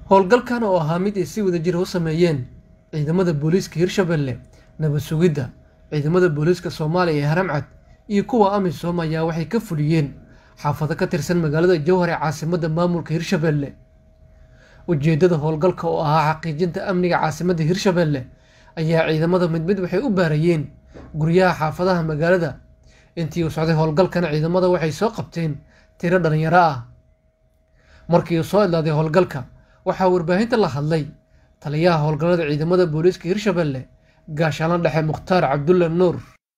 howlgalkan oo ahaa mid ay si wadajir u sameeyeen ciidamada booliiska hirshabelle nabad sugidda ciidamada booliiska soomaaliya ee haramcad iyo kuwa amisom ayaa waxay ka fuliyeen xaafado ka tirsan magaalada jowhar ee caasimadda maamulka hirshabelle ujeeddada howlgalka oo ahaa xaqiijinta amniga caasimadda hirshabelle ayaa ciidamada mid mid waxay u baarayeen guryaha xaafadaha magaalada intii uu socday howlgalkana ciidamada waxay soo qabteen tiro dhalinyaro ah markii uu soo idlaaday howlgalka waxaa warbaahinta la hadlay taliyaha howlgallada ciidamada booliiska hirshabelle gaashaano dhexe mukhtaar cabdulla nuur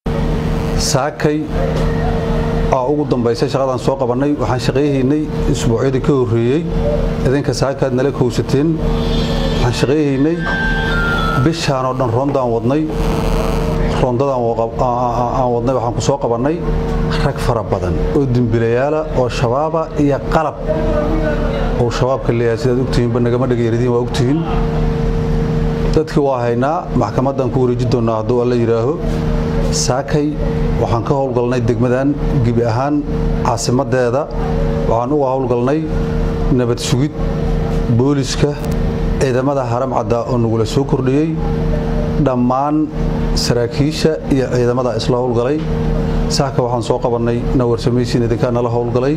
saakay aa ugu dambaysay shaqadaan soo qabannay waxaan shaqayhaynay isbuucyadii ka horreeyey idinka saakaad nala kowsateen waxaan shaqayhaynay bishaanoo dhan roondaan wadnay roondadaan aan wadnay waxaan ku soo qabannay rag fara badan oo dembilayaala oo shabaaba iyo qalab uu shabaabka leeyahay sidaad ogtihiinba nagama dhagayaridiin waa ogtihiin dadkii waa haynaa maxkamaddaan ku wareeji doonnaa hadduu alla yidhaaho saakay waxaan ka howlgalnay degmadan gebi ahaan caasimaddeeda waxaan uga howlgalnay nabad sugid booliska ciidamada haram caddaa oo nagula soo kordhiyey dhammaan saraakiisha iyo ciidamada isla howlgalay saaka waxaan soo qabannay nawarsamaysiin idinkaa nala howlgalay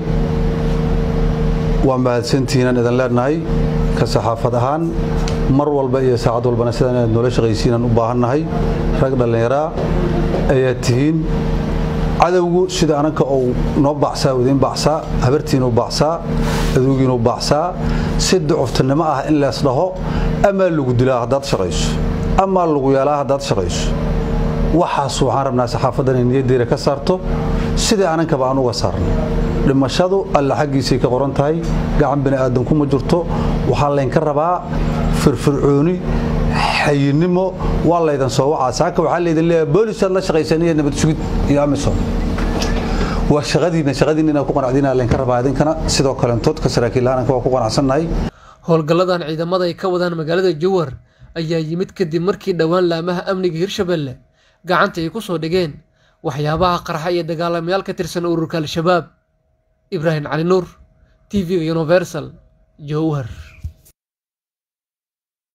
waa mahadsantihiinaan idin leenahay ka saxaafad ahaan mar walba iyo saacad walbana sidaan inaad noola shaqaysiinaan u baahannahay rag dhallinyaraa ayaa tihiin cadowgu sida ananka uu noo baacsaa idiin baacsaa habartiinuu baacsaa aduugiinuu baacsaa si ducuftinimo ah in lees dhaho amaa lagu dilaa haddaad shaqayso amaa lagu yeelaa haddaad shaqayso waxaas waxaan rabnaa saxaafaddan ay niyaddeeda ka saarto sidai anankaba aan uga saarno dhimashadu alla xaggiisay ka qoran tahay gacan bini aadanku ma jirto waxaa laynka rabaa firfircooni xayinimo waa laydan soo wacaa saaka waxaa laydin leeyahay boolisaad la shaqaysan iyo nabad sugid iyo amisom waa shaqadiinna shaqadiinna inaad ku qanacdiina laynka rabaa idinkana sidoo kaleentood ka saraakiil aananka waa ku qanacsannahay howlgalladan ciidamada ay ka wadaan magaalada jowhar ayaa yimid kadib markii dhowaan laamaha amniga hirshabelle gacanta ay ku soo dhigeen waxyaabaha qarxa iyo dagaalamayaal ka tirsan ururka al-shabaab ibraahim cali nuur t v universal jowhar